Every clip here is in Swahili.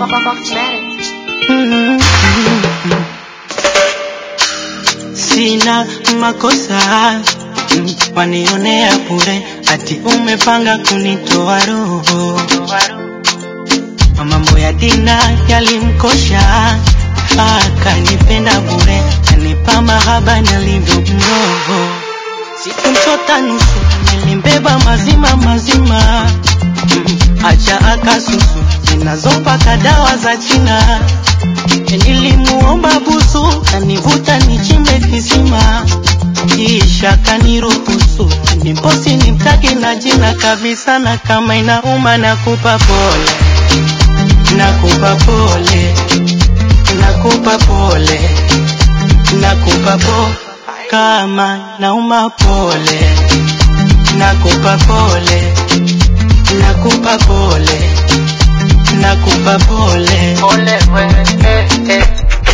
Sina makosa mm, wanionea bure, ati umepanga kunitoa roho. Mambo ya dina yalimkosha, akanipenda bure, kanipa mahaba nalivyo mroho. Sikumchota nusu, nilimbeba mazima mazima, mm, acha akasusu zinazopaka dawa za China. Nilimuomba busu, kanivuta nichimbe kisima, kisha kaniruhusu nimposi nimtaki na jina kabisa, na kama inauma nakupa pole, nakupa pole, nakupa pole, nakupa po kama nauma pole, nakupa pole, nakupa pole, nakupa pole, pole wewe, eh, eh.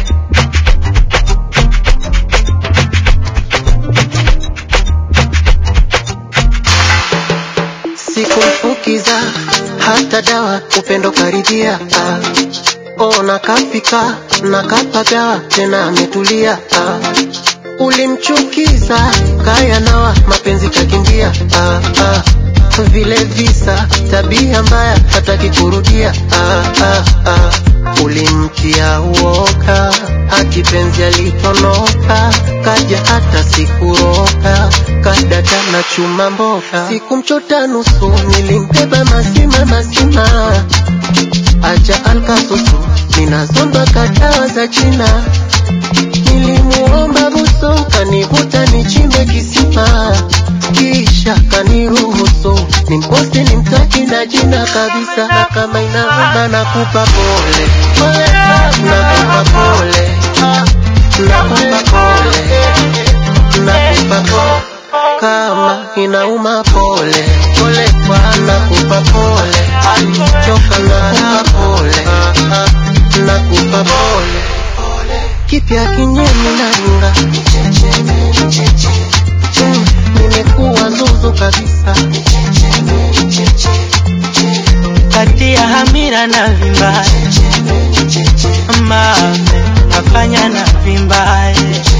sikumfukiza hata dawa upendo karibia ah. ona kafika na kapagawa tena ametulia ah. ulimchukiza kaya nawa mapenzi kakimbia ah, ah. vile visa tabia mbaya hataki kurudia ah, ah, ah. ulimtia uoka akipenzi alitonoka kaja hata sikuroka kadata na chuma mboka sikumchota nusu nilimbeba mazima mazima acha alkasusu ninazomba kadawa za china nilimuomba buso kanivuta nichimbe kisima kisha kaniruhusu nimposti nimtaki na jina kabisa na kama inauma nakupa pole nakupa pole nakupa pole nakupa pole kama inauma pole pole nakupa pole alichoka nakupa pole nakupa pole kipya kinyemi na runga Mm, nimekuwa zuzu kabisa kati ya hamira na vimbaye mame nafanya na vimbaye